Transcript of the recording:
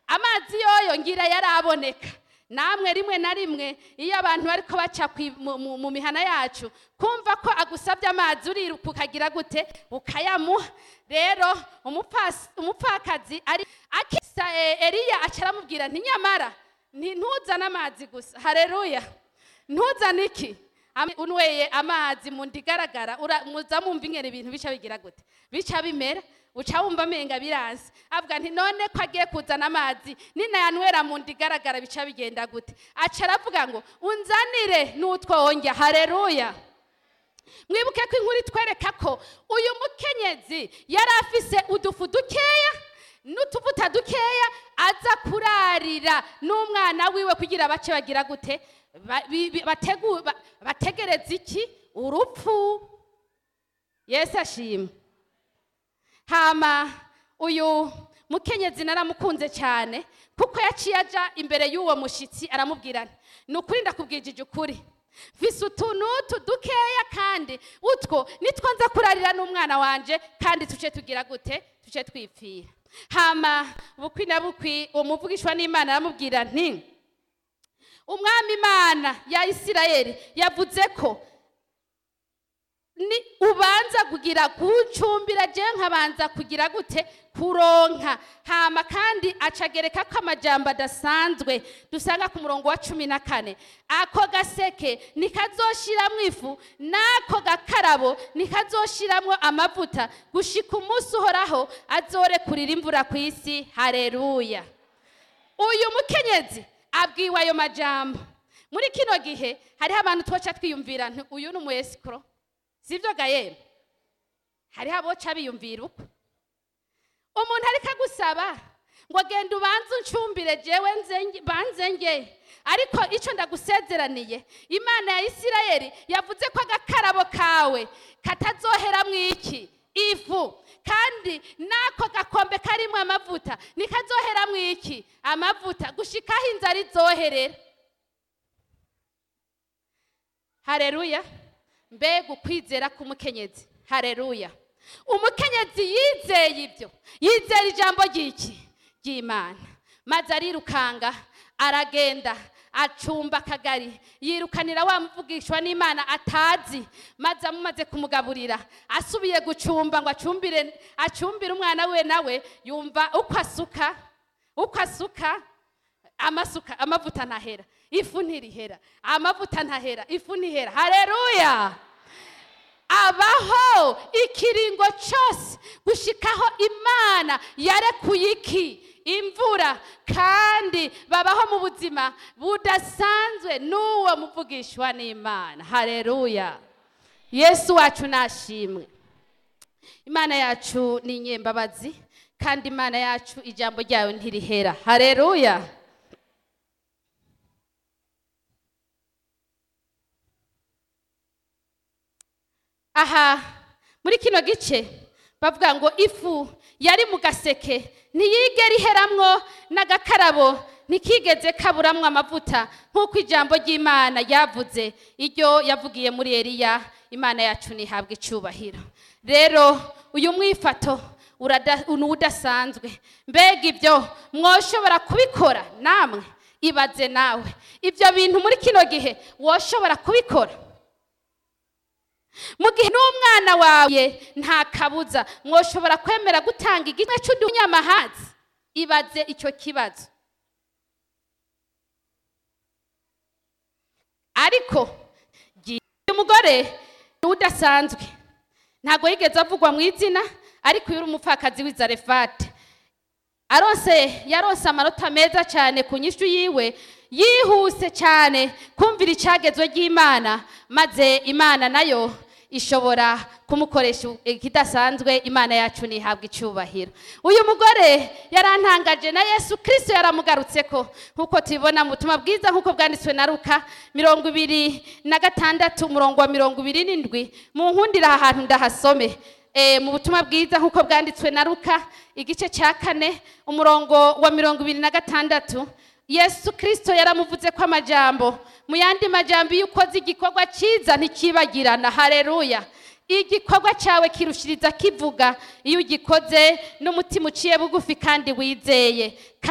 amazi yoyo ngira yaraboneka namwe rimwe na rimwe iyo abantu bariko baca kwi- mu- mu- mu mihana yacu kumva ko agusabye amazi uriruka ukagira gute ukayamuha rero umupfas- umupfakazi ari akisa eh, eliya aca aramubwira nti nyamara nti ntuzane amazi gusa hareruya ntuzane iki Am- unweye amazi mu nda igaragara ura- muza mumva ingene ibintu bica bigira gute bica bimera uca wumva amenga biranze avuga nti none ko agiye kuzana amazi ninayanywera mu nda igaragara bica bigenda gute aca aravuga ngo unzanire n'utwo wongya hareruya mwibuke ko inkuru itwereka ko uyu mukenyezi yari afise udufu dukeya n'utuvuta dukeya aza kurarira n'umwana wiwe kugira bace bagira gute Ba- bi- bi- bategu- ba- bategereza iki urupfu yesu ashimwe hama uyu mukenyezi naramukunze cyane kuko yaciye aja imbere y'uwo mushyitsi aramubwira nti ni ukuri ndakubwijije ukuri mfise utunutu dukeya kandi utwo nitwo nza kurarira n'umwana wanje kandi tuce tugira gute tuce twipfira hama bukwi na bukwi uwo muvugishwa n'imana aramubwira nti umwami imana ya isirayeli yavuze ko ni ubanza kugira kucumbira je nkabanza kugira gute kuronka hama kandi acagereka ko amajambo adasanzwe dusanga ku murongo wa cumi na kane ako gaseke nikazoshiramwo ifu n'ako gakarabo nikazoshiramwo amavuta gushika umunsi uhoraho azorekurira imvura ku isi hareruya uyu mukenyezi abwiwe ayo majambo muri kino gihe hariho abantu twoca twiyumvira nti uyu ni umuyesikoro sibyo gayeme hariho aboca biyumvira uko umuntu ariko agusaba ngo genda ubanze uncumbire jewe nze- banze nge ariko icyo ndagusezeraniye imana ya isirayeli yavuze ko agakarabo kawe katazoheramwo iki ifu kandi n'ako gakombe karimo amavuta nikazoheramwo iki amavuta gushikaho inzara izoherera hareruya mbega ukwizera k'umukenyezi hareruya umukenyezi yizeye ibyo yizera ijambo ry'iki ry'imana maze arirukanga aragenda acumba akagari yirukanira wa muvugishwa n'imana atazi maze amumaze kumugaburira asubiye gucumba ngo acumbire acumbire umwana we nawe yumva uko asuka uko asuka amasuka amavuta ntahera ifu ntirihera amavuta ntahera ifu ntihera hareruya abaho ikiringo cyose gushikaho imana yarekuye iki imvura kandi babaho mu buzima budasanzwe n'uwo muvugishwa n'imana hareruya yesu wacu nashimwe imana yacu ni inyembabazi kandi imana yacu ijambo ryayo ntirihera hareruya aha muri kino gice bavuga ngo ifu yari mu gaseke ntiyigere iheramwo n'agakarabo ntikigeze kaburamwo amavuta nk'uko ijambo ry'imana ryavuze iryo yavugiye muri eliya imana yacu ntihabwe icyubahiro rero uyu mwifato urada- ni udasanzwe mbega ibyo mwoshobora kubikora namwe ibaze nawe ibyo bintu muri kino gihe woshobora kubikora mu gihe n'umwana wawe nta kabuza mwoshobora kwemera gutanga igitwe cy'udunyamahazi ibaze icyo kibazo ariko gi- uyu mugore ni udasanzwe ntabwo yigeze avugwa mu izina ariko uyu uri umupfakazi w'i zarefate arose yarose amanota meza cyane ku nyishu yiwe yihuse cyane kumvira icyagezwe ry'imana maze imana nayo ishobora kumukoresha ikidasanzwe imana yacu ntihabwe icyubahiro uyu mugore yarantangaje na yesu kirisito yaramugarutse ko nk'uko tubibona mu butumwa bwiza nk'uko bwanditswe na ruka mirongo ibiri na gatandatu umurongo wa mirongo ibiri n'indwi mu nkundira aha hantu ndahasome Eh, mu butumwa bwiza nk'uko bwanditswe na ruka igice cya kane umurongo wa mirongo ibiri na gatandatu yesu kirisito yaramuvuze ko amajambo mu yandi majambo iyo ukoze igikorwa cyiza ntikibagirana hareruya igikorwa cyawe kirushiriza kivuga iyo ugikoze n'umutima uciye bugufi kandi wizeye